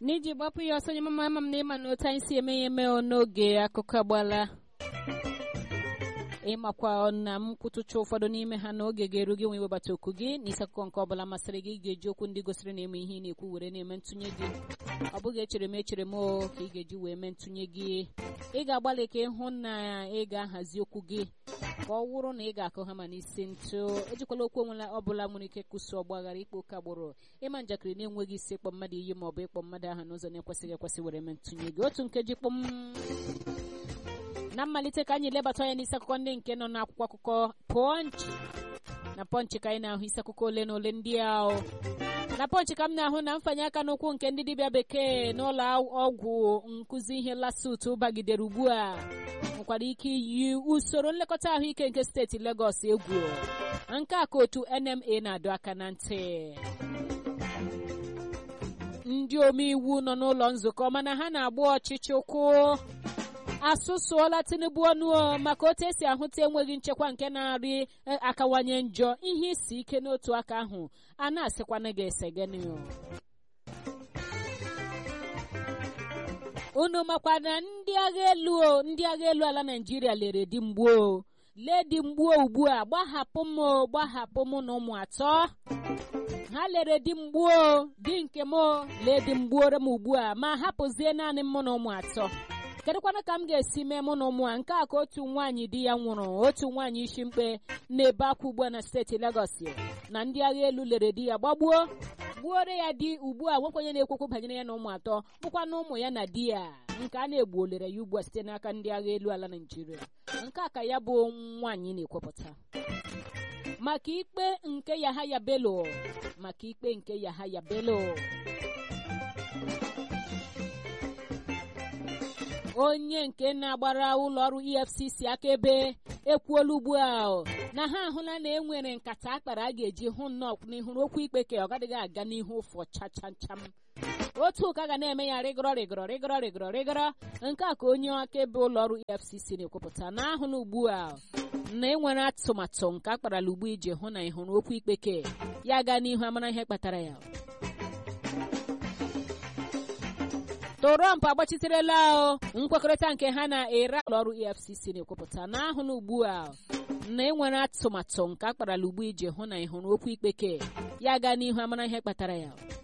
n'iji gbapụ ya ọsọ nye mama ama m na ịma na otu anyị si eme ya eme n'oge akụkọ agbala ịmakwa na m kwụtụcha ụfọdụ n'ime ha n'oge ga-eru gị nwe iwebata oku gị n'isi akụkọ nke ọbụla masịrị gị ga-eji okwu ndị gosiri na eme ihe ị na-ekwu were na-eme ntụnye gị ọ bụghị echere m echere m o ka ị ga-eji wee mee ntụnye gị ị ga-agbalị ka ịhụ na ị ga-ahazi okwu gị ka ọ wụrụ na ị ga-akụ ha ma n'isi ntụ ejikwala okwu onwela ọbụla nwere ike kwụsị ọgbaghara ikpe oke agbụrụ ịma njakịrị na-enweghị isi ịkpọ mmadụ iyi ma ọ bụ ịkpọ mmadụ aha n'ụzọ na-ekwesịghị ekwesị were mee ntụnye gị otu nkeji kpọm na mmalite ka anyị lebata anya n'isi akụkọ ndị nke nọ n'akwụkwọ akụkọ pọnchị na pọnchị ka anyị na-ahụ isi akụkọ ole na ole ndị ahụ na pọnchị ka m na-ahụ na mfanye aka n'ụkwụ nke ndị dibịa bekee n'ụlọ ọgwụ nkụzi ihe lasut bagidere ugbu a nwekwara ike iyi usoro nlekọta ahụike nke steeti Legọs egwu nke a ka otu NMA na-adọ aka na ntị ndị omeiwu nọ n'ụlọ nzukọ mana ha na-agba ọchịchị ụkwụ asụsụọla tinubu ọnụ maka otu esi ahụta enweghị nchekwa nke na-arị akawanye njọ ihe isi ike n'otu aka ahụ a na-asịkwana gị esegeni unu makwa na ndị agha elu ndị agha elu ala naijiria lere di mgbuo lee di mgbuo ugbu a gbahapụ m gbahapụ m na ụmụ atọ ha lere di mgbuo di nke m lee di mgbuore m ugbu a ma hapụzie naanị m na ụmụ atọ kedụkwana ka m ga-esi mee mụ na ụmụ a nke a ka otu nwaanyị di ya nwụrụ otu nwaanyị isi mkpe na-ebe akwa ugbu a na steeti Legọs na ndị agha elu lere di ya gbagbuo gbuore ya di ugbu a nwekwenye na-ekwekwu banyere ya na ụmụ atọ bụkwa na ụmụ ya na di ya nke a na-egbuolere ya ugbu a site n'aka ndị agha elu ala Naịjirịa nke a ka ya bụ nwaanyị na-ekwupụta maka ikpe nke Yahaya Bello maka ikpe nke Yahaya Bello onye nke na-agbara ụlọ ọrụ EFCC akaebe ekwuola ugbu a na ha ahụla na enwere nkata akpara a ga-eji hụ nnọọ n'ihuru okwu ikpe ka ọ gadịghị aga n'ihu ụfọ chachacham otu ụka ga na-eme ya rịgọrọ rịgọrọ rịgọrọ rịgọrọ rịgọrọ nke a ka onye akaebe ụlọ ọrụ EFCC na-ekwupụta na ahụla ugbu a na enwere atụmatụ nke akparala ugbu iji hụ na ịhụrụ okwu ikpe ke ya gaa n'ihu amara ihe kpatara ya Trump agbachiterela nkwekọrịta nke ha na-ere ụlọ ọrụ EFCC na-ekwupụta na ahụ na ugbu a na enwere atụmatụ nke akparala ugbu iji hụ na ịhụrụ okwu ikpe ke ya gaa n'ihu amara ihe kpatara ya